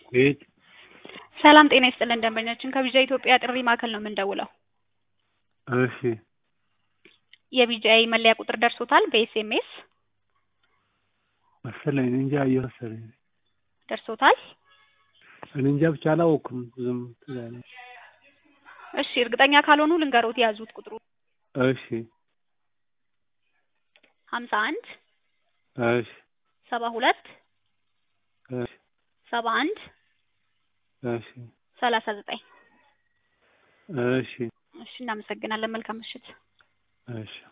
ቤት ሰላም ጤና ይስጥልን ደንበኛችን ከቢጂአይ ኢትዮጵያ ጥሪ ማዕከል ነው የምንደውለው። እሺ የቢጂአይ መለያ ቁጥር ደርሶታል በኤስኤምኤስ መሰለኝ እኔ እንጃ አየሁ መሰለኝ ደርሶታል? እኔ እንጃ ብቻ አላወኩም ዝም ትዝ አለኝ። እሺ እርግጠኛ ካልሆኑ ልንገሮት የያዙት ቁጥሩ እሺ ሀምሳ አንድ እሺ ሰባ ሁለት እሺ ሰባ አንድ እሺ ሰላሳ ዘጠኝ እሺ እሺ እናመሰግናለን። መልካም ምሽት። እሺ